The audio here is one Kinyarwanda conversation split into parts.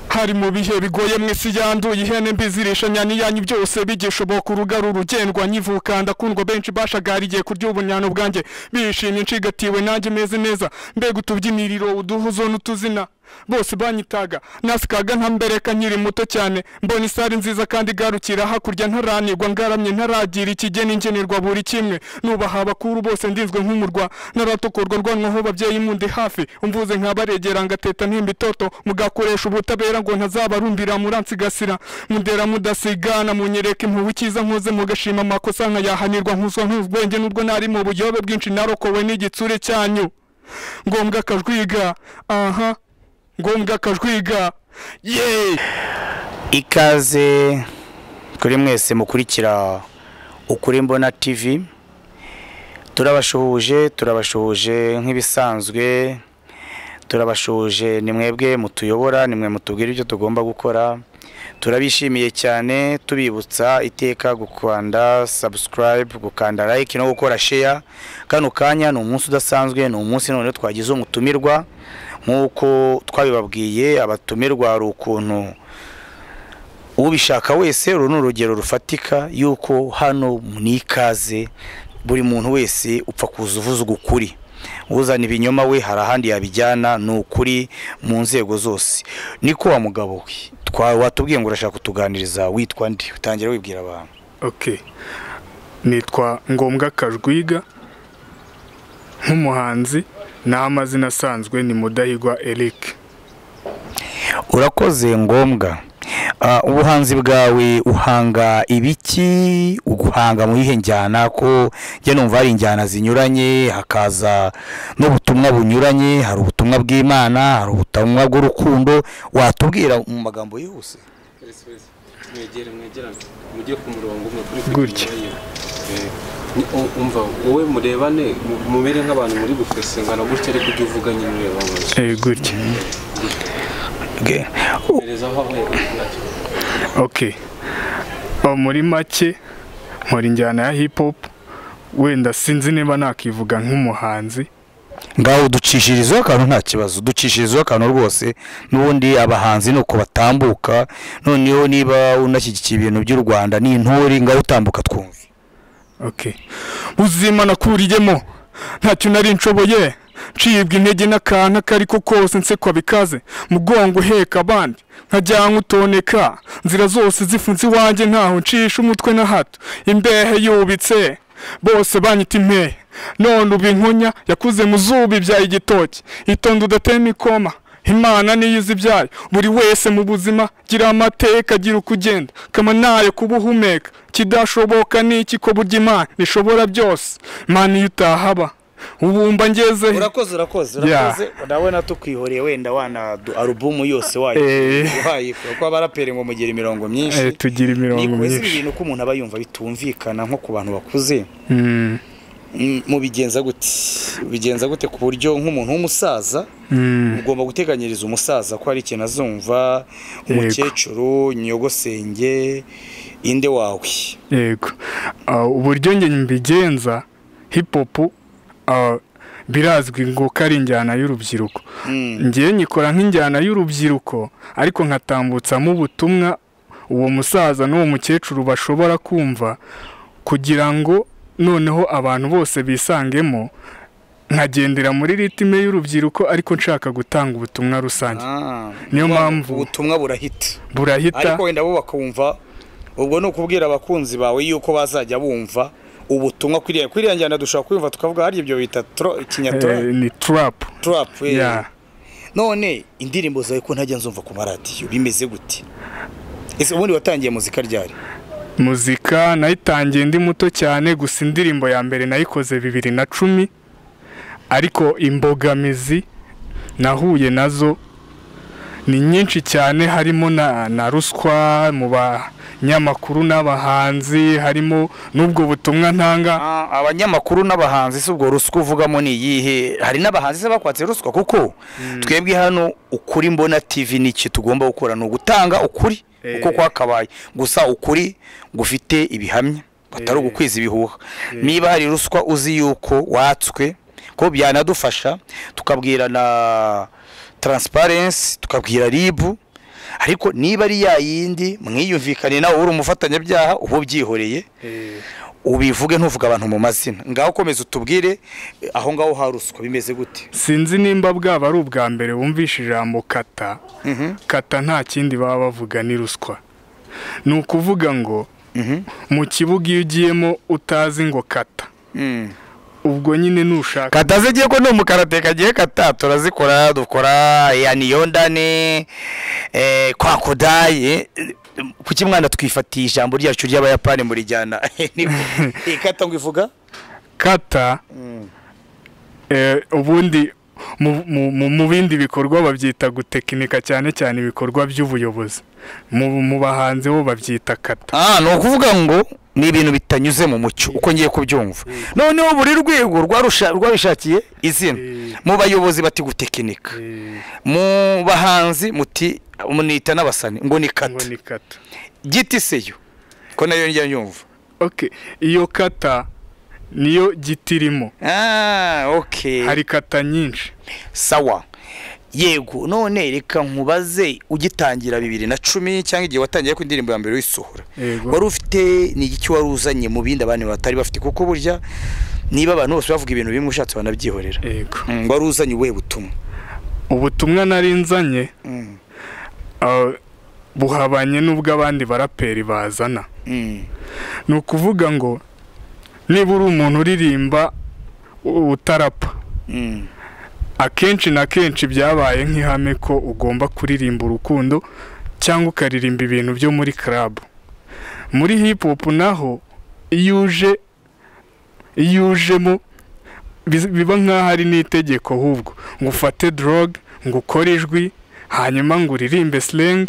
hari mu bihe bigoye mu isi yanduye ihene mbi zirisha nyani yanyu byose bigishoboka urugaru rugendwa nyivuka ndakundwa benshi bashagariye kurya ubunyano bwanjye bishimye ncigatiwe nanjye meze neza mbega utubyiniriro uduhuzo n'utuzina bose banyitaga nasikaga nkambereka nkiri muto cyane mbona isari nziza kandi igarukira hakurya ntaranirwa ngaramye ntaragira ikigeni ngenerwa buri kimwe nubaha abakuru bose ndinzwe nk'umurwa naratokorwa rwanwaho babyeyi mundi hafi umvuze nkabaregera ngateta ntimba itoto mugakoresha ubutabera ngo ntazabarumbira muransigasira mundera mudasigana munyereka impubu ikiza nkoze mugashima amakosa nkayahanirwa nkuzwa nk'ubwenge n'ubwo nari mu buyobe bwinshi narokowe n'igitsure cyanyu ngombwa akajwiga aha ngombwa akajwiga ye ikaze kuri mwese mukurikira ukuri mbona tv turabashuhuje turabashuhuje nk'ibisanzwe turabashuhuje ni mwebwe mutuyobora ni mwe mutubwira ibyo tugomba gukora turabishimiye cyane tubibutsa iteka gukanda subscribe gukanda like no gukora share kano kanya ni umunsi udasanzwe ni umunsi none twagize umutumirwa nk'uko twabibabwiye abatumirwa hari ukuntu ubishaka wese uru ni urugero rufatika y'uko hano ni ikaze buri muntu wese upfa kuza uvuze ukuri uzana ibinyoma we hari ahandi yabijyana ni ukuri mu nzego zose niko wa mugabo we watubwiye ngo urashaka kutuganiriza witwa ndi utangira wibwira abantu ok nitwa ngombwa kajwiga nk'umuhanzi naho amazina asanzwe ni mudahigwa eric urakoze ngombwa ubuhanzi bwawe uhanga ibiki uguhanga mu iyihe njyana ko njya numva hari injyana zinyuranye hakaza n'ubutumwa bunyuranye hari ubutumwa bw'imana hari ubutumwa bw'urukundo watubwira mu magambo yihuse mwegere mwegerane mujye ku murongo umwe kuri gutya umva wowe murebane mumere nk'abantu muri gufesengana gutya ariko ujye uvuga nyine ureba eh gutya okay muri make nkora injyana ya hip hop wenda sinzi niba nakivuga nk'umuhanzi ngaho uducishirizeho akantu nta kibazo ducishirizeho akantu rwose n'ubundi abahanzi ni uko batambuka noneho niba unashyigikiye ibintu by'u rwanda n'intore ngaho utambuka twumva okay buzima nakuriyemo ntacyo nari nshoboye ncibwa intege n'akantu akari ko kose nsekwa bikaze mugongo uheka abandi nkajyanwa utoneka nzira zose zifunze iwanjye ntaho ncisha umutwe na hato imbehe yubitse bose banyita impehe none ubu inkonya yakuze mu zuba ibyaye igitoki itonde udatema ikoma imana niyo izi ibyayo buri wese mu buzima gira amateka agira uko ugenda kamanayo kuba uhumeka kidashoboka ni iki ko burya imana nishobora byose imana iyo utahaba ubumba ngeze urakoze urakoze urakoze urabona tukwihoreye wenda wana alubumu yose wayo uhaye kuko abaraperi ngo mugire imirongo myinshi tugira imirongo myinshi ni ibintu ko umuntu aba yumva bitumvikana nko ku bantu bakuze mubigenza gute bigenza gute ku buryo nk'umuntu w'umusaza ugomba guteganyiriza umusaza ko hari ikintu azumva umukecuru nyogosenge inde wawe yego uburyo njye mbigenza hipopu birazwi ngo ko ari injyana y'urubyiruko ngewe nyikora nk'injyana y'urubyiruko ariko nkatambutsamo ubutumwa uwo musaza n'uwo mukecuru bashobora kumva kugira ngo noneho abantu bose bisangemo nkagendera muri ritime y'urubyiruko ariko nshaka gutanga ubutumwa rusange niyo mpamvu ubutumwa burahita burahita ariko wenda bo bakumva ubwo ni ukubwira abakunzi bawe yuko bazajya bumva ubutumwa kuriya kuriya njyana dushobora kwiyumva tukavuga hari ibyo bita kinyatura ni turapu turapu none indirimbo zawe ko ntajya nzumva ku maradiyo bimeze gute ese ubundi watangiye muzika ryari muzika nayitangiye ndi muto cyane gusa indirimbo ya mbere nayikoze bibiri na cumi ariko imbogamizi nahuye nazo ni nyinshi cyane harimo na ruswa mu banyamakuru n'abahanzi harimo n'ubwo butumwa ntanga abanyamakuru n'abahanzi si ubwo ruswa uvugamo ni iyihe hari n'abahanzi bakwatse ruswa kuko twebwe hano ukuri mbona tivi iki tugomba gukora ni ugutanga ukuri uko kwakabaye gusa ukuri gufite ibihamya batari ugukwiza ibihuha niba hari ruswa uzi yuko watswe ko byanadufasha tukabwirana taransiparensi tukabwira ribu ariko niba ari ya yindi mwiyumvikane nawe uri umufatanyabyaha uba ubyihoreye ubivuge ntuvuge abantu mu mazina ngaho ukomeza utubwire eh, aho ngaho hari ruswa bimeze gute sinzi nimba bwaba ari ubwa mbere wumvishe ijambo kata kata nta kindi baba bavuga ni ruswa ni ukuvuga ngo Mhm. mu kibuga iyo ugiyemo utazi ngo kata Mm. ubwo nyine nushaka kata zigiye ko ni umukarateka agiye kata turazikora dukora ya niyondane eh, kwa kodayi eh, kuki mwana twifatiye ijambo ryacu ry'abayapani murijyana Niko. Iyi kata ngo ivuga kata eh, ubundi mu- mu- mu- mu bindi bikorwa babyita gutekinika cyane cyane ibikorwa by'ubuyobozi mu mu bahanzi bo babyita kata ah ni ukuvuga ngo ni ibintu bitanyuze mu mucyo uko ngiye kubyumva noneho buri rwego rwarusha- rwabishakiye izina mu bayobozi bati gutekinika mu bahanzi muti munita n'abasani ngo ni ngo kata ni kata giti seyo ko nayo njya nyumva okay iyo kata niyo giti irimo Ah, okay. hari kata nyinshi Sawa. Yego, none reka nkubaze ugitangira bibiri na cumi cyangwa igihe watangiye ku indirimbo ya mbere wisohora. Yego. Wari ufite ni igiki wari uzanye mu bindi abandi batari bafite kuko burya niba abantu bose bavuga ibintu bimwe ushatse banabyihorera. yego Mm, wari uzanye ubuhe butumwa? ubutumwa nari nzanye Mm. ah, buhabanye n'ubwo abandi baraperi bazana Mm. ni ukuvuga ngo niba uri umuntu uririmba u- utarapa Mm. akenshi na kenshi byabaye nk'ihame ko ugomba kuririmba urukundo cyangwa ukaririmba ibintu byo muri club muri hip hop naho iyo uje iyo ujemo bi- biba nk'aho ari n'itegeko ahubwo ngo ufate drog ngo ukore ijwi hanyuma ngo uririmbe slang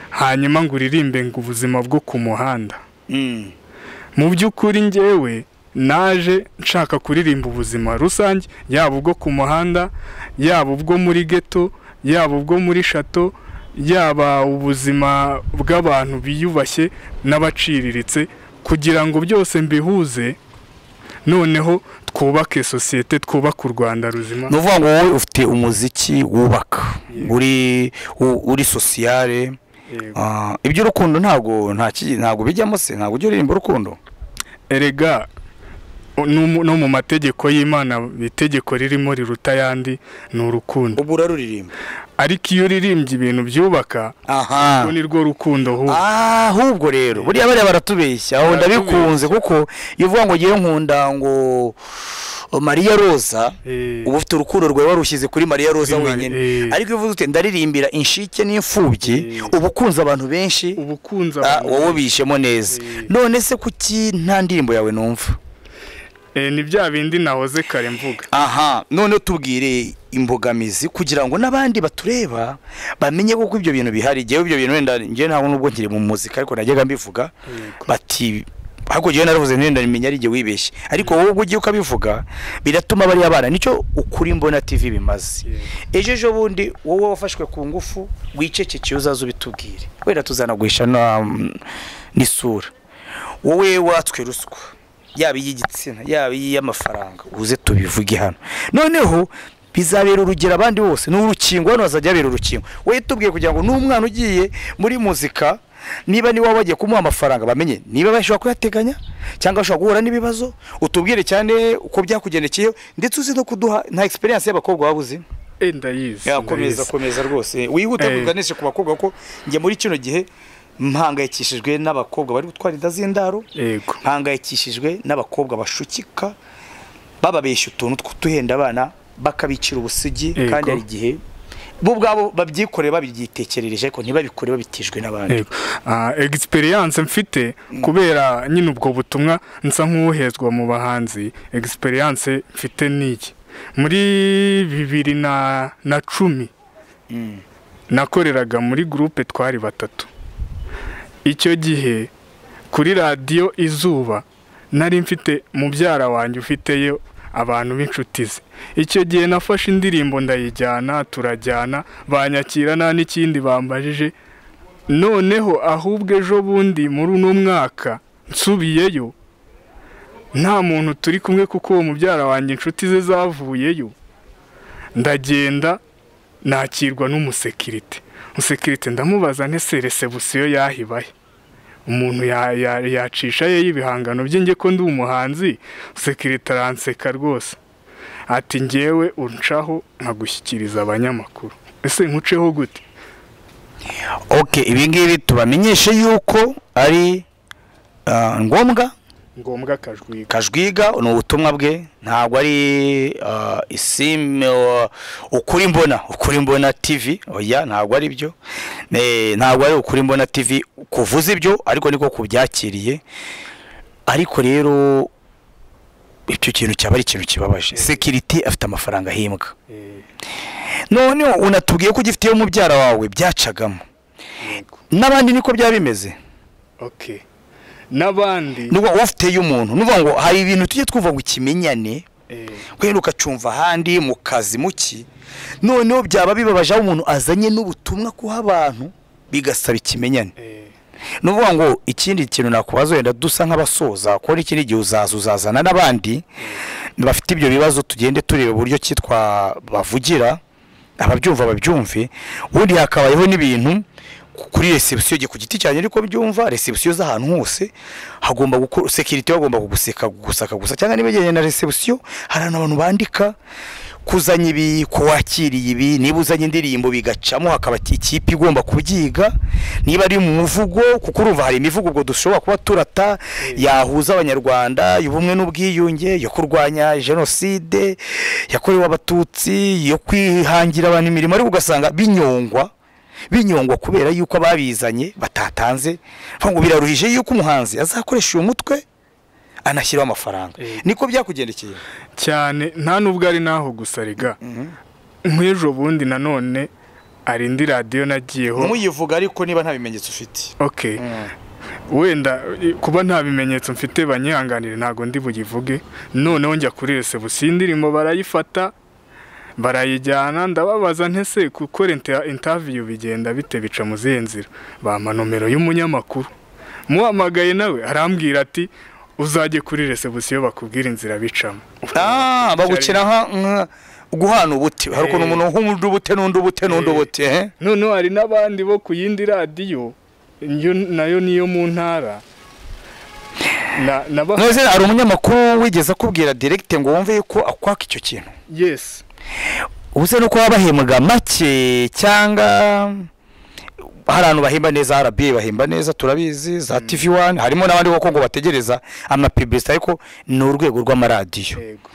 hanyuma ngo uririmbe ngo ubuzima bwo ku muhanda Mm. mu by'ukuri njyewe naje nshaka kuririmba ubuzima rusange yaba ubwo ku muhanda yaba ubwo muri geto yaba ubwo muri shato yaba ubuzima bw'abantu biyubashye n'abaciriritse kugira ngo byose mbihuze noneho twubake sosiyete twubake u rwanda ruzima Ni ukuvuga ngo wowe ufite umuziki wubaka. Uri u- uri sociale. Yego. Ah, iby'urukundo ntago nta ki- ntago bijyamo se ntago ujya uririmba urukundo. erega no mu- no mu mategeko y'imana itegeko ririmo riruta ayandi ni urukundo Ubu uraruririmba. ariko iyo uririmbye ibintu byubaka aha urwo ni rwo rukundo ahubwo Ah, ahubwo rero buriya bariya baratubeshya aho ndabikunze kuko iyo uvuga ngo ngewe nkunda ngo mariya roza Eh. uba ufite urukundo rwawe warushyize kuri mariya roza Kuri Mari- wenyine eh. ariko iyo uvuze uti ndaririmbira inshike n'imfubyi uba ukunze abantu benshi uba ukunze ah, abantu wowe ubishemo neza Eh. none se kuki nta ndirimbo yawe numva Eh, ni bya bindi nahoze kare mvuga aha none tubwire imbogamizi kugira ngo n'abandi batureba bamenye kuko ibyo bintu bihari ngewe ibyo bintu wenda ngewe ntabwo nubwo nkiri mu muzika ariko najyaga mbivuga Yego. bati ariko ngewe naravuze nti wenda nimenya ari igihe wibeshye ariko wowe ubwo ugiye ukabivuga biratuma bariya bana nicyo ukuri mbona tv bimaze ejo ejo bundi wowe wafashwe ku ngufu wicecekeye uzaze ubitubwire wenda tuzanaguhisha na- n'isura wowe watswe ruswa yaba iy'igitsina yaba iy'amafaranga uze tubivuge hano noneho bizabera urugero abandi bose ni urukingo hano hazajya habera urukingo wowe tubwiye kugira ngo n'umwana ugiye muri muzika niba niwe waba bagiye kumuha amafaranga bamenye niba bashobora kuyateganya cyangwa bashobora guhura n'ibibazo utubwire cyane uko byakugendekeye ndetse uzi no kuduha nta experience y'abakobwa waba uzi Eh, ndayizi yakomeza ndayizi. komeza rwose wihute Eh. kuganisha ku bakobwa kuko njye muri kino gihe mpangayikishijwe n'abakobwa bari gutwara inda z'indaro yego mpangayikishijwe n'abakobwa bashukika bababeshya utuntu tw'utuhenda abana bakabicira ubusugi Yego. kandi hari igihe bo ubwabo babyikoreye babyitekerereje ariko ntibabikore babitijwe n'abandi yego Ah, experience mfite kubera nyine ubwo butumwa nsa nk'uwohezwa mu bahanzi experience mfite n'iyi muri bibiri na na cumi nakoreraga muri gurupe twari batatu icyo gihe kuri radiyo izuba nari mfite mubyara wanjye ufiteyo abantu b'inshuti ze icyo gihe nafashe indirimbo ndayijyana turajyana banyakira nta n'ikindi bambajije noneho ahubwo ejo bundi muri uno mwaka nsubiyeyo nta muntu turi kumwe kuko uwo mubyara wanjye inshuti ze zavuyeyo ndagenda nakirwa n'umusekirite musekirite ndamubaza ntese resebusiyo yahibaye umuntu ya- ya- yacisha ye y'ibihangano bye njye ko ndi umuhanzi musekirite aranseka rwose ati ngewe uncaho nkagushyikiriza abanyamakuru ese nkuceho gute oke ibingibi tubamenyeshe yuko ari ah, ngombwa ngombwa akajwiga kajwiga ni ubutumwa bwe ntabwo ari ah, isime ah, ukuri mbona ukuri mbona tv oya ntabwo ari byo Ne- ntabwo ari ukuri mbona tv kuvuza ibyo ariko niko kubyakiriye ariko rero icyo kintu cyaba ari ikintu kibabaje sekiriti afite amafaranga ahimbwa Eh, none unatubwiye ko ugifiteyo mubyara wawe byacagamo yego. n'abandi niko byaba bimeze okay n'abandi nuba ufiteyo umuntu nuvuga ngo hari ibintu tujye twumva ngo ikimenyane eh, kubera ukacumva ahandi mu kazi muki noneho byaba bibabaje aho umuntu azanye n'ubutumwa kuha abantu bigasaba ikimenyane eh, ni ukuvuga ngo ikindi kintu nakubaza wenda dusa nk'abasoza kuko n'ikindi gihe uzaza uzazana n'abandi bafite ibyo bibazo tugende tureba uburyo ki twabavugira ababyumva babyumve ubundi hakabayeho n'ibintu kuri resebusiyo ku giti cyanjye ariko byumva resebusiyo z'ahantu hose hagomba gukora sekirite bagomba kuguseka gusaka gusa cyangwa niba yegeranye na resebusiyo hari ahantu abantu bandika kuzanya ibi kuwakiriye ibi niba uzanye indirimbo bigacamo hakaba ikipe igomba kubyiga niba ari mu muvugo kuko urumva hari imivugo ubwo dushobora kuba turata yahuza abanyarwanda y'ubumwe n'ubwiyunge yo kurwanya jenoside yakorewe abatutsi yo kwihangira abantu imirimo ariko ugasanga binyongwa binyongwa kubera yuko ababizanye batatanze Vuga ngo biraruhije yuko umuhanzi azakoresha uyu mutwe anashyiraho amafaranga Eh. niko byakugendekeye cyane nta n'ubwo ari n'aho gusa rega nk'ejo bundi nanone hari indi radiyo nagiyeho ntuyivuga ariko niba nta bimenyetso ufite okay wenda i- kuba nta bimenyetso mfite banyihanganire ntabwo ndi buyivuge noneho njya kuri resebusiyo indirimbo barayifata barayijyana ndababaza ntese gukora inter- interview bigenda bite bica mu zihe nzira bampa nomero y'umunyamakuru muhamagaye nawe arambwira ati uzajye kuri resebusiyo bakubwira inzira bicamo Ah, bagukina nka nka- guhana ubute hari ukuntu Eh. umuntu nk'undi ubute n'undi ubute n'undi Eh. ubute eh? noneho hari n'abandi bo ku yindi radiyo yo- nayo niyo mu ntara na, na ba- none se hari umunyamakuru wigeze akubwira direkite ngo wumve yuko akwaka icyo kintu yes ubuse nuko baba bahembwa make cyangwa hari ahantu bahemba neza RBA bahemba neza turabizi za TV1 harimo n'abandi koko ngo bategereza amapibilisite ariko ni urwego rw'amaradiyo yego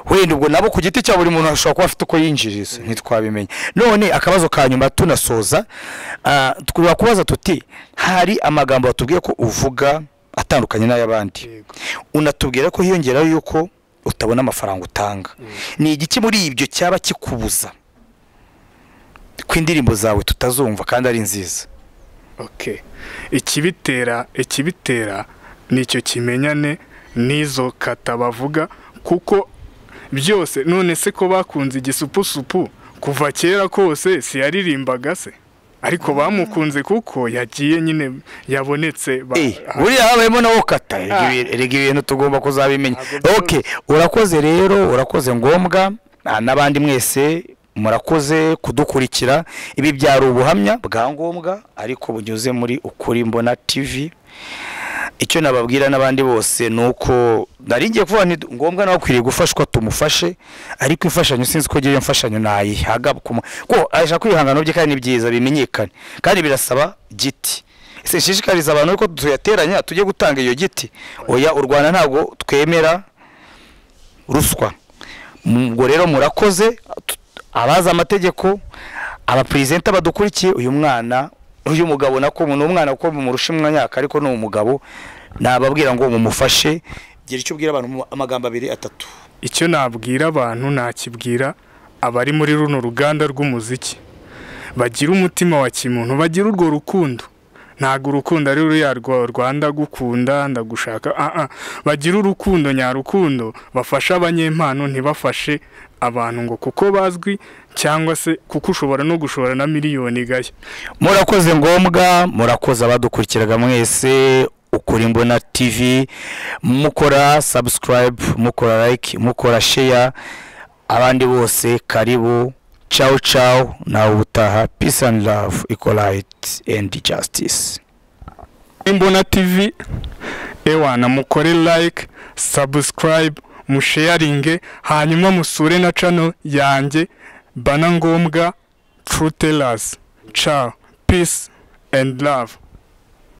wenda ubwo nabo ku giti cya buri muntu ashobora kuba afite uko yinjiriza ntitwabimenya none akabazo ka nyuma tunasoza ah, twaba kubaza tuti hari amagambo watubwiye ko uvuga atandukanye n'ay'abandi yego unatubwira ko hiyongeraho yuko utabona amafaranga utanga ni igiki muri ibyo cyaba kikubuza ko indirimbo zawe tutazumva kandi ari nziza okay ikibitera ikibitera nicyo kimenyane n'izo kata bavuga kuko byose none se ko bakunze igisupusupu kuva kera kose siyaririmbaga se ariko bamukunze kuko yagiye nyine yabonetse ba- Eh, buriya habayemo na wokata Rega ibi- rega ibintu tugomba kuzabimenya ok urakoze rero urakoze ngombwa Ah, n'abandi mwese murakoze kudukurikira ibi byari ubuhamya bwa ngombwa ariko bunyuze muri ukuri mbona tv icyo nababwira n'abandi bose ni uko nari ngiye kuvuga nti ngombwa nawe akwiriye gufashwa tumufashe ariko imfashanyo sinzi ko agira imfashanyo nayihaga ku mu- ko ashaka ibihangano bye kandi ni byiza bimenyekane kandi birasaba giti ese nshishikariza abantu ko tuyateranya tujye gutanga iyo giti oya u rwanda ntabwo twemera ruswa ubwo rero murakoze tu- abazi amategeko abaperezida badukurikiye uyu mwana uyu mugabo nako ni umwana kuko mumurusha imyaka ariko ni umugabo nababwira ngo mumufashe gira icyo ubwira abantu mu- amagambo abiri atatu icyo nabwira abantu nakibwira abari muri runo ruganda rw'umuziki bagira umutima wa kimuntu bagira urwo rukundo ntabwo urukundo ari ruriya rwa rwanda gukunda ndagushaka ah, ah. bagira urukundo nyarukundo bafashe abanyempano ntibafashe abantu ngo kuko bazwi cyangwa se kuko ushobora no gushora na miliyoni igashya murakoze ngombwa murakoze abadukurikiraga mwese ukuri mbona tv mukora subscribe mukora like mukora share abandi bose karibu cawu cawu nawe ubutaha peace and love equalite and justice imbona tv ewa na mukore like subscribe musheyaringe hanyuma musure na channel yanjye bana ngombwa true tellers ciao peace and love